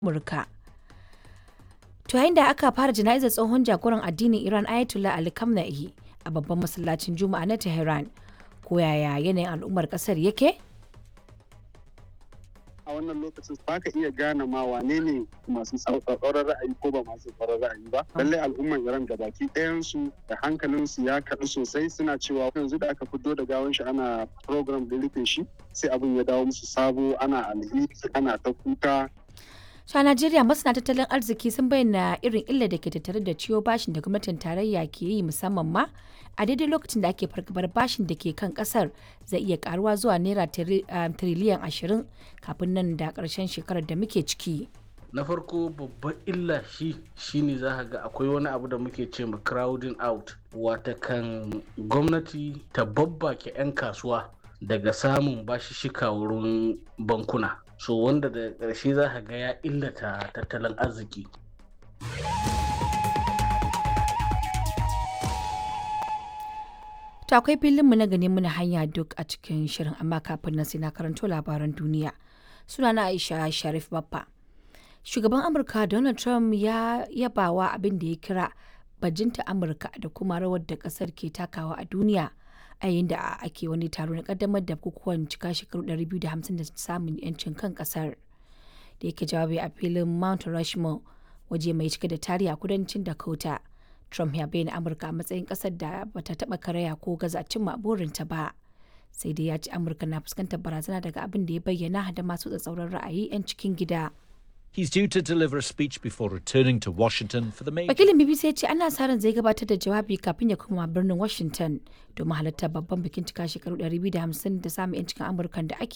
Amurka. To yayin da aka fara jana'izar tsohon jagoran addinin Iran Ayatollah Ali Khamenei a babban masallacin Juma'a na Tehran, ko yaya yanayin al'ummar kasar yake? a wannan lokacin ba ka iya gane ma wane ne masu tsauraran ra'ayi ko ba masu tsauraran ra'ayi ba lallai al'umman iran da baki ɗayansu da hankalinsu ya kaɗu sosai suna cewa yanzu da aka fito da gawan shi ana program da rufe shi sai abin ya dawo musu sabo ana alheri ana ta kuka To a Najeriya masana tattalin arziki sun bayyana irin illa da ke tattare da ciwo bashin da gwamnatin tarayya ke yi musamman ma a daidai lokacin da ake fargabar bashin da ke kan kasar zai iya karuwa zuwa naira tiriliyan ashirin kafin nan da karshen shekarar da muke ciki. na farko babban illa shi shine za ga akwai wani abu da muke ce ma crowding out wata kan gwamnati ta babbake 'yan kasuwa daga samun bashishika wurin bankuna so wanda da ƙarshe za ka ga ya illata tattalin arziki To akwai filinmu na gani muna hanya duk a cikin shirin amma kafin nan sai na karanto labaran duniya. Sunana Aisha Sharif Baffa. Shugaban Amurka Donald Trump ya yabawa abin da ya kira bajinta Amurka da kuma rawar da kasar ke takawa a duniya a yayin da ake wani taro na kaddamar da bukukuwan cika shekaru 250 da samun yancin kan kasar. Da yake jawabi a filin Mount Rushmore waje mai cike da tarihi a kudancin Dakota. Trump ya bayyana Amurka a matsayin ƙasar da bata taɓa karaya ko gaza cimma burinta ba. Sai dai ya ci Amurka na fuskantar barazana daga abin da ya bayyana da masu tsatsauran ra'ayi 'yan cikin gida. He's due to deliver a speech before returning to Washington for the major. Wakilin BBC ya ce ana sa ran zai gabatar da jawabi kafin ya koma birnin Washington domin halartar babban bikin cika shekaru 250 da samun 'yancin Amurkan da ake